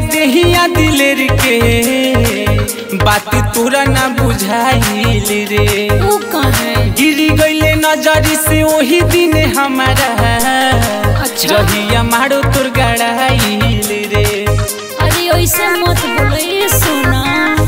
देहिया दिलेर के बात तोरा ना बुझाइल रे ऊ कहे गिरी गईले नजरी से वही दिन हमारा अच्छा। जहिया मारो तोर गड़ाइल रे अरे ऐसे मत बोलो ये सोना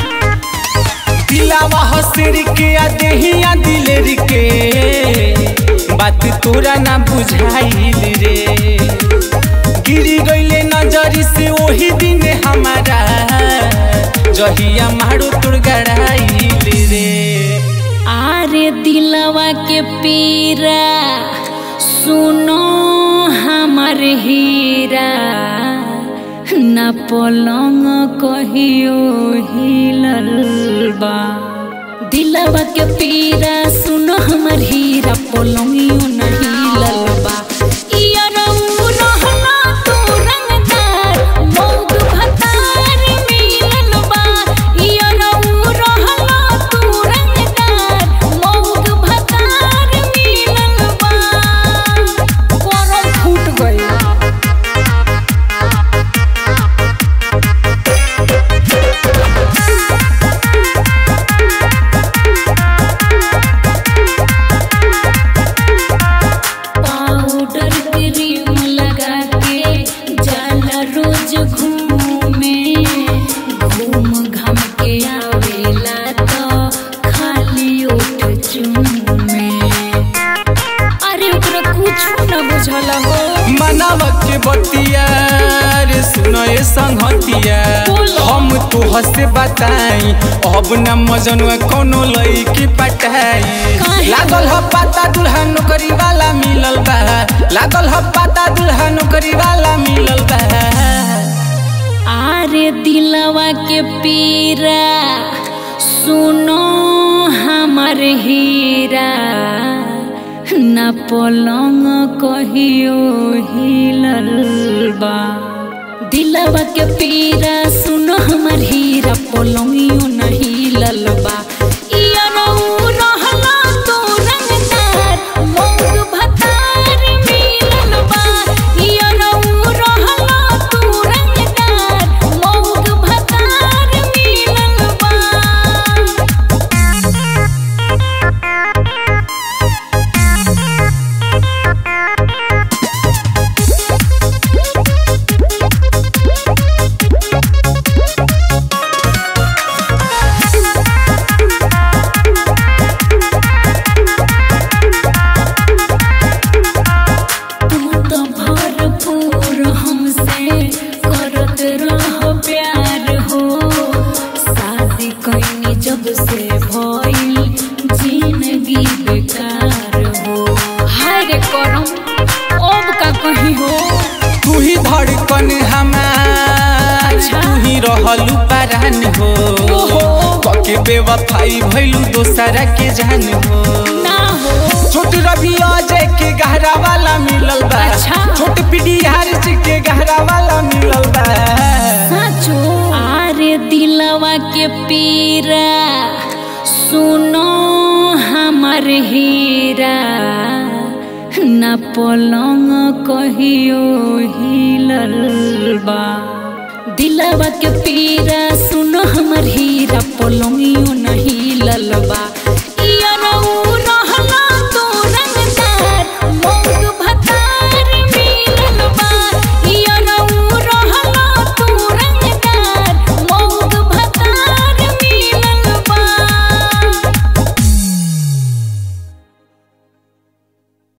दिलावा हसर के आ देहिया दिलेर के बात तोरा ना बुझाइल रे गिरी गईले नजरी से वही दिन हमारा जहिया मारो तोर गड़ाइल रे आरे दिलवा के पीरा सुनो हमर हीरा न पलंग कहियो हिलल बा दिलवा के पीरा सुनो हमर हीरा पलंगियो न हिलल बा इया रऊ रहला तू रंगदार मौग भतार मिलल बा इया रऊ रहला तू रंगदार मौग भतार मिलल बा करम फूट गइल पाउडर क्रीम लगा के जाला रोज घूमे घूम घाम के आवेला तो खाली ओठ चूमे अरे ओकरा कुछ न बुझल हो मनाव के बतिया रे सुनो ए संगतिया बोलो। हम तो हसे बताई अब न मजनुआ कोनो लईकी पटाई काहे? लागल ह पाता दुल्हा नौकरी वाला मिलल बा लागल ह पाता दुल्हा नौकरी वाला मिलल बा आरे दिलवा के पीरा सुनो हमर हीरा न पलंग कहियो हिलल बा दिलवा के पीरा सुनो हमर हीरा पलंगियो न हिलल बा इया रऊ रहला तू रंगदार मौग भतार मिलल बा इया रऊ रहला तू रंगदार मौग भतार मिलल बा तू तो भरपूर हमसे करत रह प्यार हो शादी कैनी जब से भइल जिंदगी बेकार हो हाय रे करम अब का कही हो तू ही धड़कन हमार अच्छा। तू ही रहलू परान हो ओहो। कके बेवफाई भइलू दोसरा के जान हो ना हो छोट रवि अजय के गहरा वाला मिलल बा अच्छा। छोट पीढ़ी हारिस के गहरा वाला मिलल बा साचो आरे दिलवा के पीरा सुनो हमर हीरा न पलंग कहियो हिलल बा दिलवा के पीरा सुनो हमर हीरा पलंगियो न हिलल बा इया रऊ